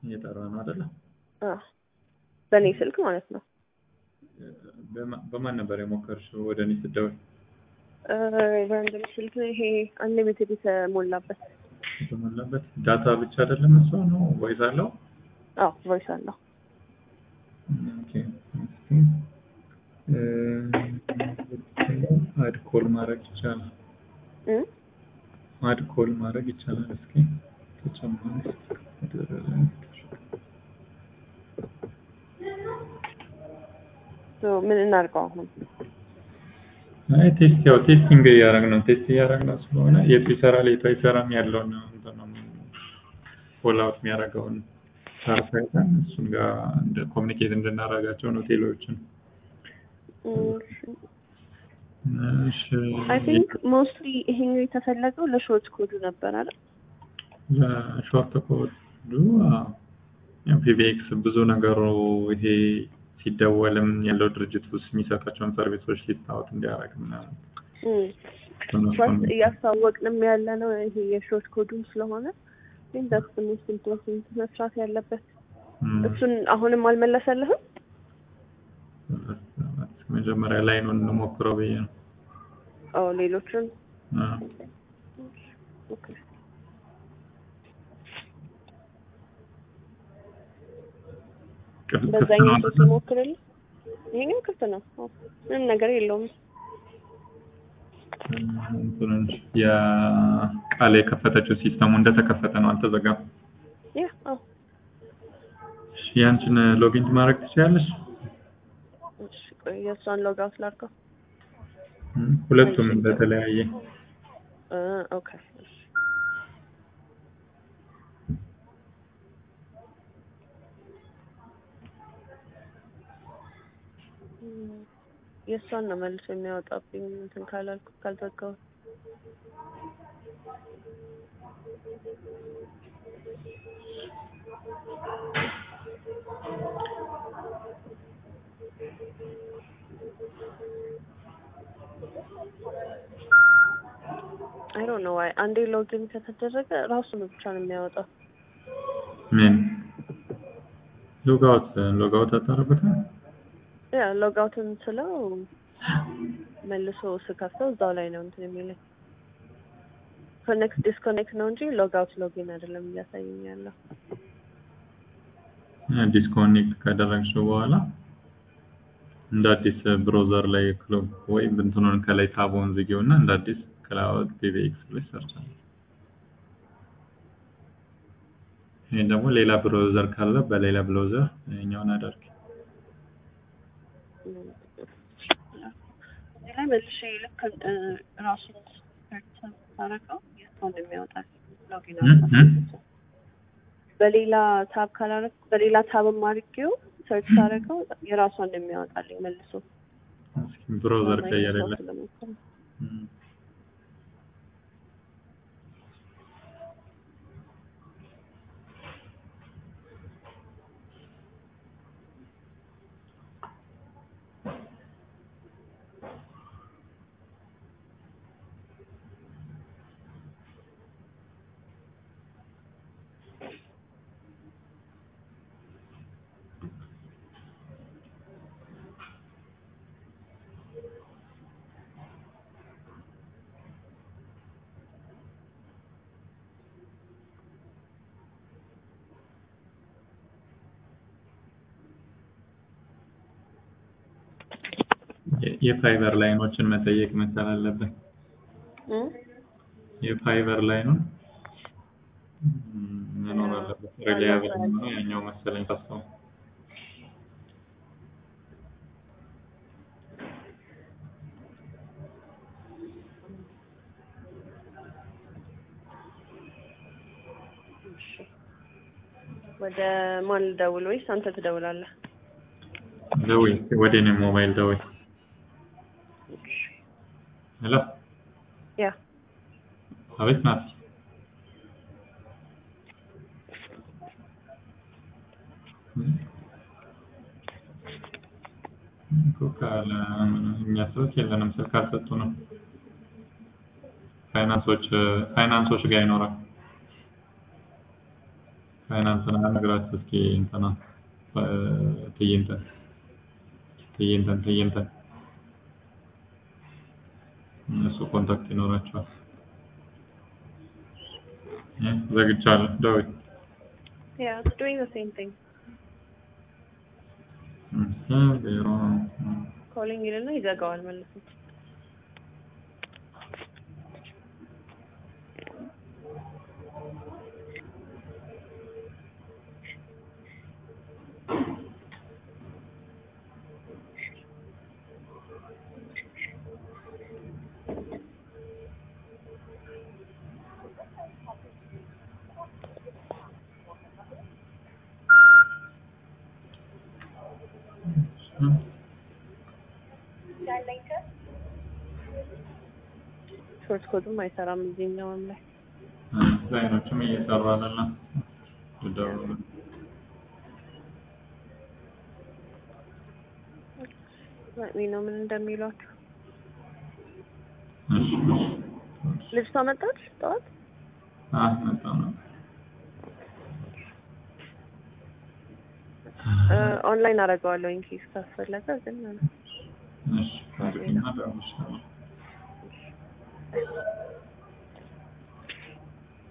እየጠራ ነው አይደለ? አዎ በእኔ ስልክ ማለት ነው። በማ- በማን ነበር የሞከርሽው ወደ እኔ ስትደውል? ራንደም ስልክ ነው ይሄ አንሊሚትድ የተሞላበት። የተሞላበት ዳታ ብቻ አይደለም እሱ ነው ወይስ አለው? አዎ ቮይስ አለው። ኦኬ እስኪ አድ ኮል ማድረግ ይቻላል። እ? አድ ኮል ማድረግ ይቻላል። እስኪ ተጨማሪ ሶ ምን እናድርገው አሁን? አይ ቴስት ያው ቴስቲንግ እያደረግን ነው። ቴስት እያደረግን ስለሆነ የቱ ይሰራል የቱ አይሰራም ያለውን እንትን ነው ፎል አውት የሚያደርገውን ቻርት አይተን እሱን ጋር እንደ ኮሚኒኬት እንድናደርጋቸው ነው ቴሌዎችን። እሺ አይ ቲንክ ሞስትሊ ይሄኛው የተፈለገው ለሾርት ኮዱ ነበር አይደል? ለሾርት ኮዱ ፒቢኤክስ ብዙ ነገሩ ይሄ ሲደወልም ያለው ድርጅት ውስጥ የሚሰጣቸውን ሰርቪሶች ሊስታወት እንዲያደርግ ምናምን ፈርስት እያስተዋወቅንም ያለ ነው ይሄ የሾርት ኮዱም ስለሆነ ግን ዳትስ ሞስት ኢምፖርታንት መስራት ያለበት እሱን አሁንም አልመለሰልህም? መጀመሪያ ላይ ነው እንሞክረው ብዬ ነው። አዎ ሌሎችን አዎ። ኦኬ ክፍት ክፍት በዛኛው ነው ሶስት ሞክርልህ። ይሄኛው ክፍት ነው። አዎ፣ ምንም ነገር የለውም። እንትኑን የቃል የከፈተችው ሲስተሙ እንደተከፈተ ነው፣ አልተዘጋም። ያ አዎ እሺ፣ ያንቺን ሎጊን ማድረግ ትችላለሽ? እሺ ቆይ የእሷን ሎግ አውት ላድርገው። እም፣ ሁለቱም በተለያየ እ ኦኬ እሺ እም፣ የእሷን ነው መልሶ የሚያወጣብኝ እንትን ካላልኩ ካልዘጋው አይ ዶንት ኖ ዋይ አንዴ ሎጊን ከተደረገ ራሱን ብቻ ነው የሚያወጣው። ምን ሎጋውት ሎጋውት አታረጉትም? ያ ሎግ አውትን ስለው መልሶ ስከፍተው እዛው ላይ ነው እንትን የሚለኝ። ኮኔክት ዲስኮኔክት ነው እንጂ ሎግ አውት ሎጊን አይደለም እያሳየኝ ያለው። ዲስኮኔክት ካደረግሽው በኋላ እንደ አዲስ ብሮዘር ላይ ክሎግ ወይ እንትኑን ከላይ ታቦን ዝጊው እና እንደ አዲስ ክላውድ ፒቢኤክስ ላይ ሰርች አድርጊ። ይሄን ደግሞ ሌላ ብሮዘር ካለ በሌላ ብሮዘር ይሄኛውን አደርግ። እዚህ ላይ መልሼ ልክ እ ራሱን ሰርች ሳረገው የእሷን ነው የሚያወጣል ሎጊን አድርጌው። በሌላ ታብ ካላረግ በሌላ ታብም አድርጌው ሰርች ሳረገው የራሷን ነው የሚያወጣልኝ መልሶ እስኪ ብሮዘር ቀየረለ ስለሞከረ የፋይበር ላይኖችን መጠየቅ መቻል አለብን። እ የፋይበር ላይኑን መኖር አለበት። ሪላያብል ነው ያኛው መሰለኝ ታስታው ወደ ማን ልደውል ወይስ አንተ ትደውላለህ? ደውይ፣ ወደ እኔ ሞባይል ደውይ። ሄሎ፣ ያ አቤት ናት። እኮ ካለ እኛ ሰዎች የለንም፣ ስልክ አልሰጡ ነው። ፋይናንሶች ፋይናንሶች ጋር ይኖራል። ፋይናንስና ነግራችሁ እስኪ እንትና ትዕይንተን ትዕይንተን ትዕይንተን እነሱ ኮንታክት ይኖራቸዋል። እ ዘግቻለሁ። ዳዊት Yeah, it's doing the same thing. እህ ቢሮ ኮሊንግ ይልና ይዘጋዋል መልሶ። ሾርት ኮድም አይሰራም እዚህኛውም ላይ ላይኖችም እየሰሩ አይደለም። ልደውል ሚ ነው ምን እንደሚሏችሁ። እሺ እሺ ልብሷ መጣች ጠዋት። አህ መጣ ነው ኦንላይን አደርገዋለሁ ኢንኬስ ካስፈለገ ግን እሺ እንግዲህ እና ደውልልሻለሁ።